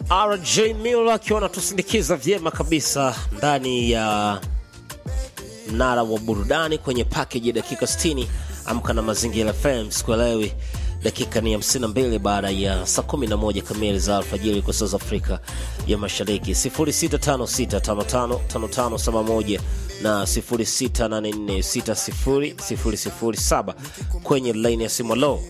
RJ Miller akiwa anatusindikiza vyema kabisa ndani ya mnara wa burudani kwenye package ya dakika 60 amka na mazingira FM sikuelewi dakika ni 52 baada ya saa 11 kamili za alfajiri kwa saa za Afrika ya Mashariki 0656555571 na 0684600007 kwenye line ya simu low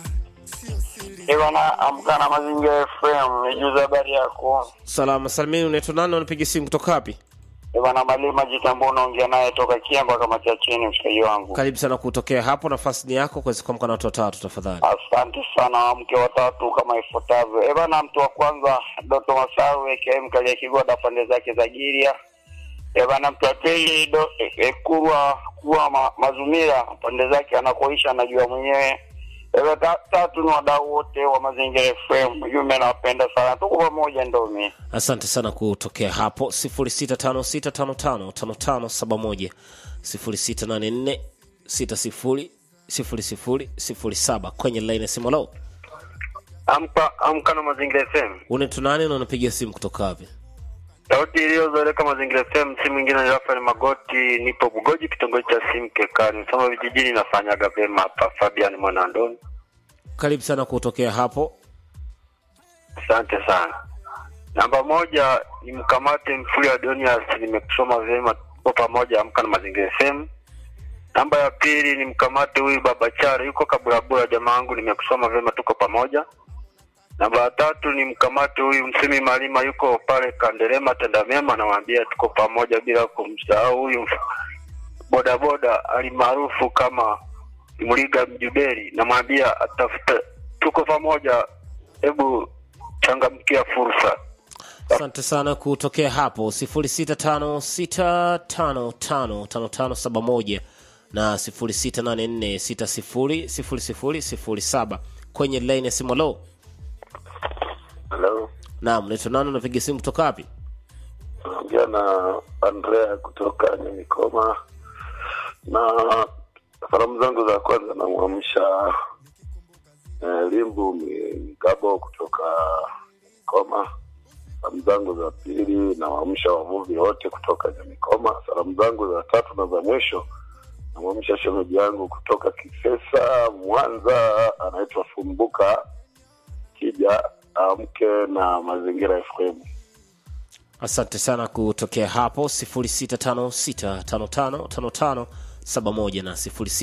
Bwana amka na mazingira FM, nijuze habari yako. salama salimini unaitwa nani unapiga simu kutoka wapi Bwana Malima Jitambo, unaongea naye toka Kiamba kama cha chini, mshikaji wangu. karibu sana kutokea hapo nafasi ni yako kuweza kuamka na watu watatu tafadhali Asante sana, mke watatu kama ifuatavyo. Eh bana, mtu wa kwanza Doto Masawe KM Kalia Kigoda, pande zake za Giria. Eh bana, mtu wa pili do eh, eh, Kurwa kuwa ma, Mazumira, pande zake anakoisha anajua mwenyewe. Eh bana, ta, tatu ni wadau wote wa Mazingira FM, ujumbe nawapenda sana, tuko pamoja ndomi. asante sana kutokea hapo 0656555571 0684600007 kwenye line ya simu low Amka amka na Mazingira FM. unaitwa nani na unapiga simu kutoka wapi Sauti iliyozoeleka Mazingira FM, si mwingine ni Rafael Magoti, nipo Bugoji, kitongoji cha Simkekani, Soma vijijini, nafanyaga vyema hapa. Fabian Mwanandoni, karibu sana kutokea hapo asante sana. Namba moja ni mkamate Mfuli Adonias, nimekusoma vyema, tuko pamoja. Amka na Mazingira FM. Namba ya pili ni mkamate huyu Baba Chari, yuko Kaburabura, jamaa wangu, nimekusoma vyema, tuko pamoja. Namba ya tatu ni mkamate huyu Msimi Malima, yuko pale Kanderema tenda mema, namwambia tuko pamoja, bila kumsahau huyu bodaboda alimaarufu kama Mliga Mjuberi, namwambia atafuta, tuko pamoja, hebu changamkia fursa. asante sana kutokea hapo 0656555571 na 0684600007 kwenye line ya simu low Hello, naam unaitwa nani unapiga simu kutoka wapi naongea na Andrea kutoka Nyamikoma, na salamu zangu za kwanza namwamsha eh, Limbu Migabo kutoka Nyamikoma. Salamu zangu za pili nawaamsha wavuvi wote kutoka Nyamikoma. Salamu zangu za tatu na za mwisho namwamsha shemeji yangu kutoka Kisesa, Mwanza, anaitwa Fumbuka Kija, amke na Mazingira FM. asante sana kutokea hapo 0656555571 na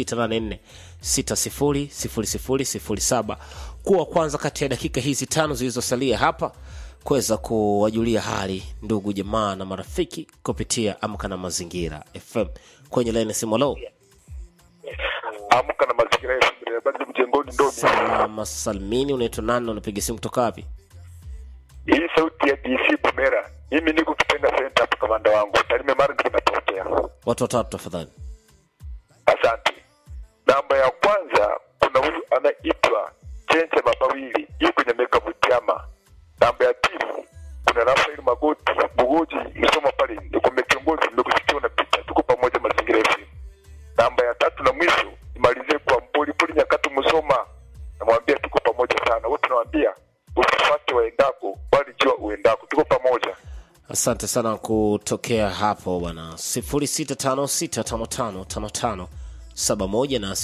0684600007 kuwa kwanza kati ya dakika hizi tano zilizosalia hapa kuweza kuwajulia hali ndugu jamaa na marafiki kupitia amka na mazingira fm kwenye laini ya simu lo amka na mazingira ya shule bado mjengoni ndo salama salmini unaitwa nani na unapiga simu kutoka wapi hii sauti ya DC Bumera. Mimi niko Kipenga Center hapo, kamanda wangu Tarime Mara ndipo napokea. watu watatu tafadhali Asante. Namba ya kwanza kuna huyu anaitwa Chenche Mabawili, yuko Nyameka Butiama. Namba ya pili kuna Rafael Magoti Bugoji Msoma pale, niko kiongozi, nimekusikia unapita, tuko pamoja mazingira yetu. Namba ya tatu na mwisho nimalizie kwa Mpoli Poli Nyakatu Msoma, namwambia tuko pamoja sana. Wote nawaambia usifuate waendako, bali jua uendako, tuko pamoja. asante sana kutokea hapo bwana 0656555571 na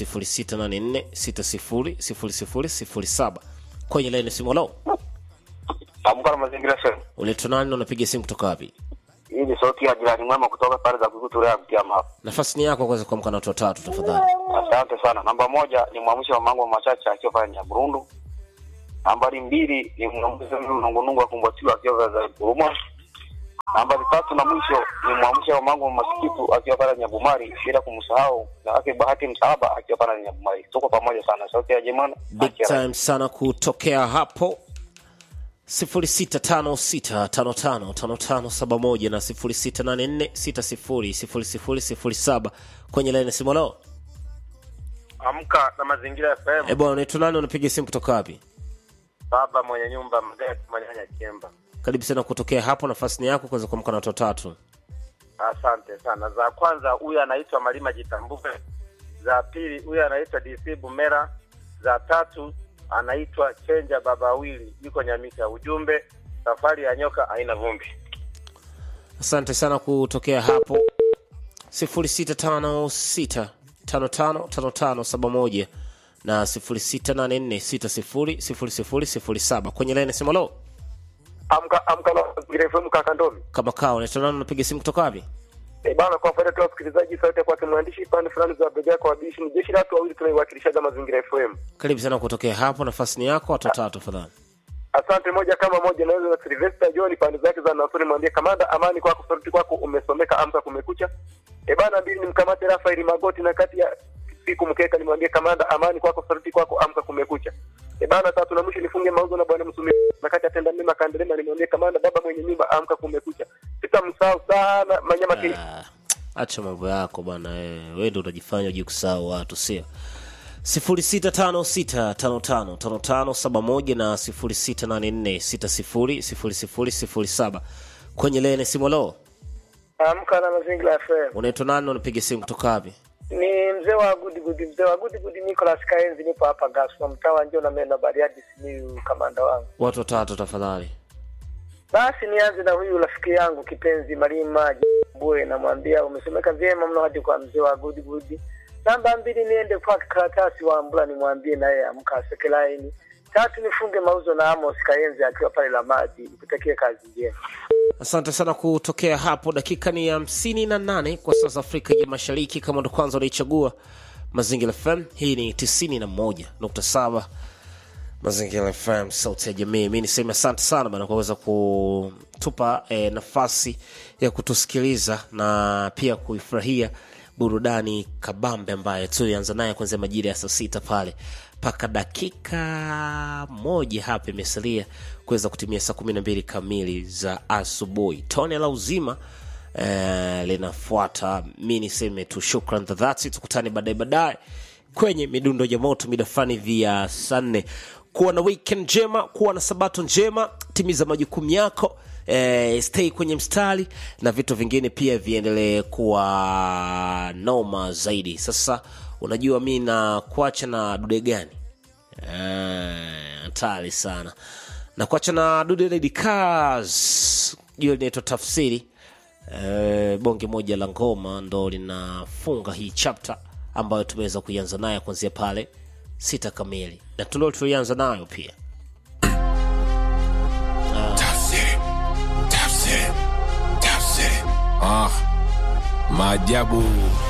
0684600007 kwenye laini ya simu lo Amka na Mazingira FM. unaitwa nani na unapiga simu kutoka wapi Hii ni sauti ya jirani mwema kutoka pale za kukuturea Mtiama hapa. nafasi ni yako kuweza kuamka na watu watatu tafadhali Asante sana. Namba moja ni mwamsho wa mango machache akiwa pale Nyaburundu. Nambari mbili ni mwamsho wa nungunungu akumbatiwa akiwa za Kuruma. Nambari tatu na mwisho ni mwamsho wa mango masikitu akiwa pale Nyabumari, bila kumsahau na ake bahati msaaba akiwa pale Nyabumari. Tuko pamoja sana. Sauti ya Jemana. big time sana kutokea hapo 0656555571 na 0684600007 kwenye laini ya simu lo Amka na Mazingira FM. e bwana unaitwa nani unapiga simu kutoka wapi Baba mwenye nyumba mzee Manyanya Kiemba. karibu sana kutokea hapo nafasi ni yako kuweza kuamka na watu watatu Asante sana. Za kwanza huyu anaitwa Malima Jitambuke. Za pili huyu anaitwa DC Bumera. Za tatu anaitwa Chenja Baba Wili, yuko Nyamika. Ujumbe safari ya nyoka haina vumbi. asante sana kutokea hapo 0656555571 na 0684600007 kwenye laini simu lo amka amka na Mazingira FM kaka Ndomi. kama kaa unaitwa nani unapiga simu kutoka wapi Eh bana, kwa faida tu ya wasikilizaji, sauti kwa mwandishi pande fulani za bega kwa wabishi ni jeshi la watu wawili tunaiwakilishaga Mazingira FM. karibu sana kutokea hapo nafasi ni yako watu watatu tafadhali Asante moja kama moja, naweza na Sylvester John pande zake za Nasuri, mwambie kamanda, amani kwako, sauti kwako umesomeka, amka kumekucha. E bana, mbili nimkamate Rafael Magoti na kati ya siku mkeka, nimwambie kamanda, amani kwako, sauti kwako, amka kumekucha. E bana, tatu na mwisho nifunge mauzo na bwana Msumi na kati atenda mema kandelema, nimwambie kamanda, baba mwenye nyumba, amka kumekucha. Sitamsahau sana Manyama Kili. Ah, acha mambo yako bwana eh, wewe ndio unajifanya uje kusahau watu sio 0656555571 na 0684600007 kwenye lene simolo Amka na Mazingira FM. unaitwa nani unapiga simu kutoka wapi Ni mzee wa Good Good, mzee wa Good Good Nicholas Kaenzi, nipo hapa Gaswa, mtaa wa Njoo na Mena Bariadi, Simiyu, kamanda wangu. watu watatu tafadhali Basi nianze na huyu rafiki yangu kipenzi Malima Bwe, namwambia umesomeka vyema mno hadi kwa mzee wa Good Good. Namba mbili niende kwa karatasi wa Ambula, nimwambie naye amka aseke laini. Tatu nifunge mauzo na Amos Kaenzi akiwa pale la maji, nikutakie kazi njema. asante sana kutokea hapo dakika ni hamsini na nane kwa saa za afrika ya mashariki kama ndo kwanza unaichagua mazingira fm hii ni tisini na moja nukta saba mazingira fm sauti ya jamii mi niseme asante sana bana kwa kuweza kutupa eh, nafasi ya kutusikiliza na pia kuifurahia burudani kabambe ambayo tulianza naye kuanzia majira ya saa sita pale mpaka dakika moja hapa imesalia kuweza kutimia saa kumi na mbili kamili za asubuhi tone la uzima eh, linafuata mi niseme tu shukran za dhati tukutane baadaye baadaye kwenye midundo ya moto mida fulani hivi ya saa nne kuwa na weekend njema kuwa na sabato njema timiza majukumu yako eh, stay kwenye mstari na vitu vingine pia viendelee kuwa noma zaidi sasa unajua mi na kuacha na dude gani Eh, hatari sana na kuacha na dude lady cars hiyo linaitwa tafsiri eh, bonge moja la ngoma ndo linafunga hii chapter ambayo tumeweza kuianza nayo kuanzia pale sita kamili na tulio tulianza nayo pia Tafsiri. Tafsiri. Tafsiri. Ah. Maajabu